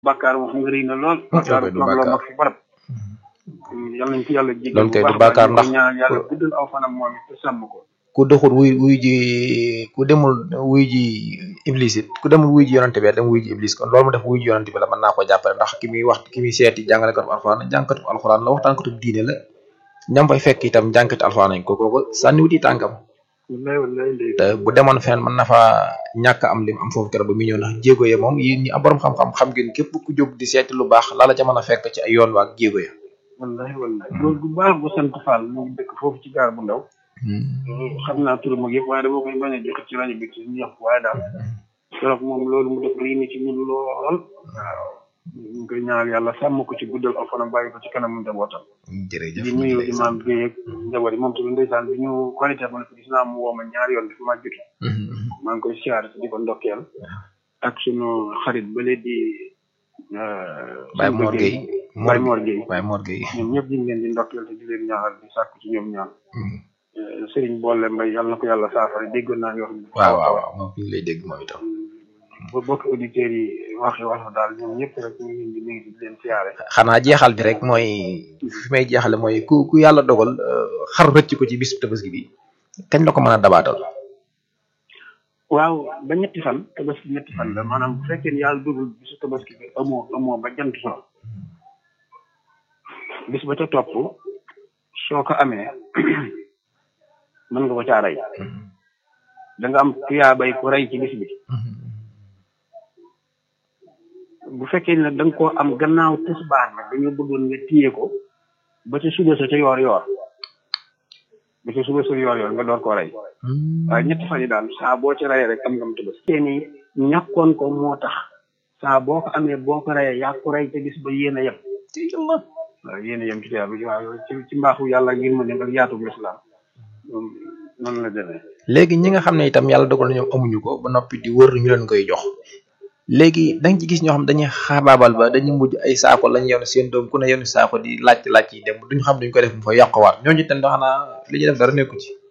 bàkkaar moom xam nga rëy na lool bàkkaar du toog loo bàkkaar. mag fi barab yal nañ ci yàlla jégal Loolu kay bu du baax bàkkaar ñu ndax- koy ñaan yàlla guddal aw fanam moom it te sàmm ko ku doxul wuy wuy ji ku demul wuy ji iblis it ku demul wuy ji yonante bi dem wuy ji iblis kon loolu mu def wuy ji yonante bi la mën naa ko jàppale ndax ki muy wax ki muy seeti jàngalekatu alxuraan jàngkatu alxuraan la waxtaankatu diine la ñam fay fekk itam jàngkatu alxuraan nañ ko kooku sànniwuti tànkam wallaay wallaay ndey te bu demoon fenn mën na fa ñàkk am lim am foofu keroog ba muy ñëw ndax jéego ya moom yéen ñi am borom xam-xam xam ngeen képp ku jóg di seeti lu baax la la ca mën a fekk ci ay yoon waa ak jéego ya wallaay wallaay loolu bu baax bu sant Fall mu ngi dëkk foofu ci gaar bu ndaw xam naa turam ak yëpp waaye dama koy bañ a joxe ci rajo bi ci ñëpp waaye daal keroog moom loolu mu def rii ni ci ñun lool waaw ñu ngi koy ñaanal yàlla sàmm ko ci guddal aw fanam bàyyi ko ci kanam njabootam jërëjëf di nuyu imam Guèye ak njaboot yi moom tamit ndeysaan bi ñu qualité ma ne ko gis naa mu woo ma ñaari yoon dafa maa jotu maa ngi koy siyaare di ko ndokkeel ak sunu xarit bële di Baye Mor Gueye Baye Mor Gueye Baye Mor Gueye ñoom ñëpp ñu ngi leen di ndokkeel te di leen ñaanal di sàkku ci ñoom ñaan Serigne Bolle Mbaye yàlla na ko yàlla saafara déggoon naa yoo xam ne waaw waaw waaw moom fi ngi lay dégg moom itam ba bokk auditeurs yi waxi wax daal ñoom ñëpp rek ñu ngi leen di nuyu di leen siyaare xanaa jeexal bi rek mooy fi may jeexale mooy ku ku yàlla dogal euh, xar rëcc ko ci bis tabaski bi kañ la ko mën a dabaatal waaw ba ñetti fan tabaski ñetti fan la maanaam bu fekkee ni yàlla dugul bisu tabaski bi amoo amoo ba jant so bis ba ca topp soo ko amee mën nga ko caa rey da nga am tuyaabay ku rey ci bis bi bu fekkee ni nag da nga koo am gannaaw tisbaar nag dañoo bëggoon nga téye ko ba ca suba sa ca yoor yoor ba ca suba sa yoor yoor nga door koo rey waaye ñetti fan yi daal saa boo ci reyee rek am nga mu tëbës te ni ñàkkoon ko moo tax saa boo ko amee boo ko reyee yaa ko rey te gis ba yéen a yem ci yàlla waaw yéen a yem ci tuyaaba ji waaw ci ci mbaaxu yàlla ngir ma dem ak yaatu lislaam moom noonu la demee léegi ñi nga xam ne itam yàlla dogal na ñoom amuñu ko ba noppi di wër ñu leen koy jox léegi da nga ci gis ñoo xam dañuy xaabaabal ba dañuy mujj ay saako lañ yoon seen doom ku ne yoonu saako di laaj laaj yi dem duñ xam duñ ko def mu fa yàqwaat ñooñu itam xanaa li ñuy def dara nekku ci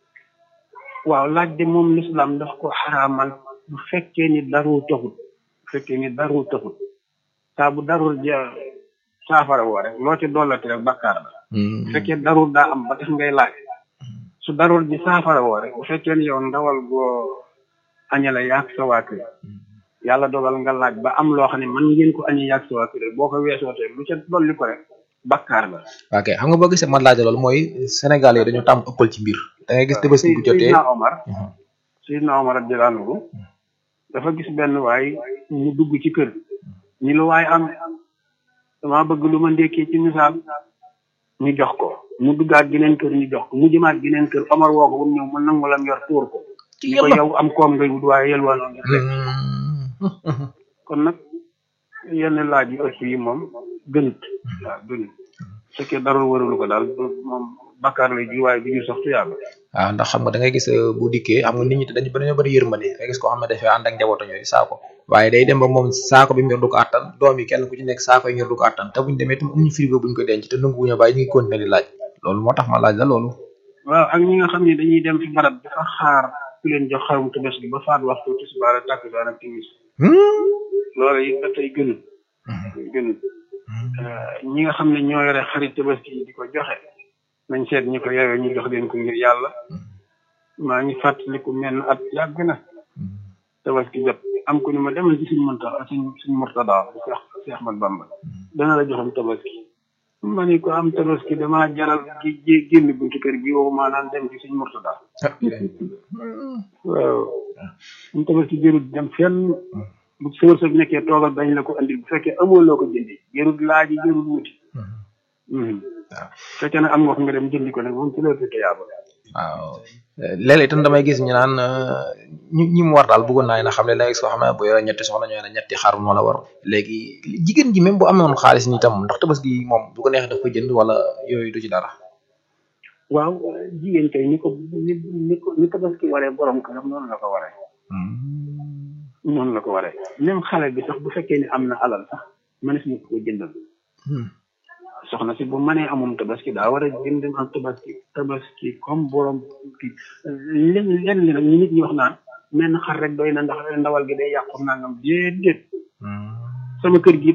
waaw laaj de moom lislaam daf ko xaraamal bu fekkee ni darul taxut bu fekkee ni darul taxut saa bu darul ja saafara woo rek loo ci dollati rek bakkaar la bu fekkee darul daa am ba tax ngay laaj su darul ji saafara woo rek bu fekkee ni yow ndawal goo añale yaag sa waa kër yàlla dogal nga laaj ba am loo xam ne man ngeen ko añee yaag sa waa kër boo ko weesootee lu ca dolli ko rek bakkaar la ok xam nga boo gisee man laaj loolu mooy Sénégal yi dañu tàmm ëppal ci mbir da ngay gis tabaski bu jotee Seydina Omar Seydina Omar radiyallahu anhu dafa gis benn waay mu dugg ci kër ñi lu waay am dama bëgg lu ma ndékkee ci misaal ñu jox ko mu duggaat geneen kër ñu jox ko mu jëmaat geneen kër Omar woo ko ba mu ñëw mu nangu lam yor tuur ko ci ñu ko yàlla yow am koom ngay wut waaye yelwaanoo ngir lekk kon nag yenn laaj yu ëpp yi moom gënut waaw gënut su fekkee darul warulu ko daal moom bakkaar lay ji waaye bi ñu sax tuyaaba waaw ndax xam nga da ngay gis euh, bu dikkee xam nga nit ñi dañu dañoo bëri yërmande da ngay gis koo xam ne dafay ànd ak njabootam yooyu saako waaye day dem ba moom saako bi mu yor du ko attan doom yi kenn ku ci nekk saako yi ñor du ko attan te buñ demee itam amuñu frigo buñ ko denc te nangu wuñu bàyyi ñu ngi continuer di laaj loolu moo tax ma laaj la loolu waaw ak ñi nga xam ne dañuy dem fi barab dafa xaar ku leen jox xarum tabaski ba faat waxtu tisbaar ak takkusaan ak timis loolu it ba tey gënut gënut ñi nga xam ne ñoo yore xarit tabaski yi di ko joxe nañ seet ñi ko yeyoo ñu jox leen ko ngir yàlla maa ngi fàttaliku menn at yàgg na tabaski jot am ku ni ma demal ci suñ mënta suñ suñ murtada Cheikh Cheikh Ahmad Bamba dana la joxam tabaski ma ni ko am tabaski damaa jaral gi gé- génn buntu kër gi woo maanaam dem ci suñ murtada waaw am tabaski jërut dem fenn bu sa wërsëg nekkee toogal dañ la ko andil bu fekkee amoo loo ko jëndi jërut laaji jërut wuti waaw fekkee nag am nga ko nga dem jëndi ko nag moom ci la fi yaaba waaw léeg-léeg itam damay gis ñu naan euh, ñi ñi mu war daal bëggoon naa ne xam ne da ngay gis koo xam ne bu yore ñetti soxna ñoo ne ñetti xar moo la war léegi jigéen ji même bu amoon xaalis ni itam ndax tabaski moom bu ko neexee daf ko jënd wala yooyu du ci dara waaw jigéen kay ni ko ni ni ko ni tabaski waree borom këram noonu la ko waree noonu la ko waree même xale bi sax bu fekkee ni am na alal sax mënees na ko jëndal soxna si bu mënee amum tabaski daa war a jënd am tabaski tabaski comme borom kii len len li nag ñu nit ñi wax naan menn xar rek doy na ndax ndawal gi day yàqu nangam déedéet sama kër gi